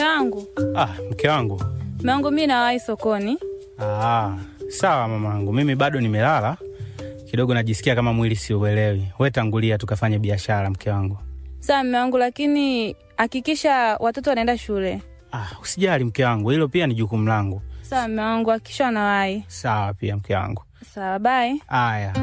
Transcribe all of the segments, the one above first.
Mme wangu, Ah, mke wangu. mme wangu, mi nawahi sokoni. Ah, sawa mamangu, mimi bado nimelala kidogo, najisikia kama mwili siuelewi. We tangulia tukafanye biashara, mke wangu. Sawa mme wangu, lakini hakikisha watoto wanaenda shule. Ah, usijali mke wangu, hilo pia ni jukumu langu. Sawa mme wangu, hakikisha wanawahi. Sawa pia mke wangu. Sawa, bye. Aya.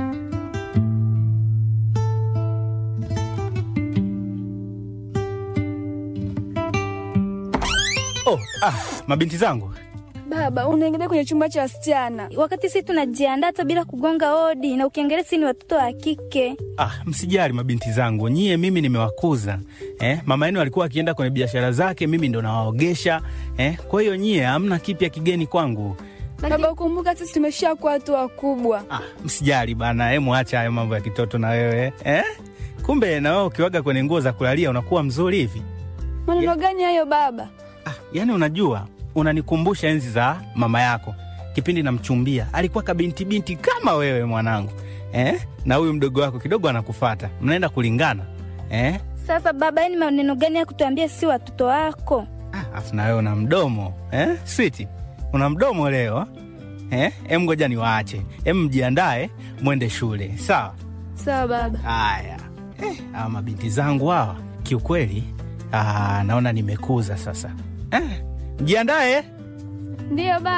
Oh, ah, mabinti zangu. Baba, unaingia kwenye chumba cha wasichana. wakati sisi tunajiandaa hata bila kugonga hodi, na ukiangalia sisi ni watoto wa kike. Ah, msijali mabinti zangu, nyie mimi nimewakuza eh. Mama yenu alikuwa akienda kwenye biashara zake, mimi ndo nawaogesha eh. Kwa hiyo nyie hamna kipya kigeni kwangu. Baba, ukumbuka sisi tumeshakuwa watu wakubwa. Ah, msijali bana, eh, mwacha hayo mambo ya kitoto na wewe eh. Kumbe na wewe ukiwaga kwenye nguo za kulalia unakuwa mzuri hivi. Maneno gani hayo baba? Ah, yani unajua unanikumbusha enzi za mama yako kipindi namchumbia, alikuwa kabinti binti kama wewe mwanangu eh? na huyu mdogo wako kidogo anakufata, mnaenda kulingana eh? Sasa baba, ni maneno gani ya kutuambia sisi watoto wako? Ah, afu na wewe una mdomo eh? Switi, una mdomo leo eh? Em, ngoja niwaache, em, mjiandae mwende shule, sawa? Sawa baba. Haya eh, hawa mabinti zangu hawa kiukweli, ah, naona nimekuza sasa eh, mjiandae Ndiyo baba.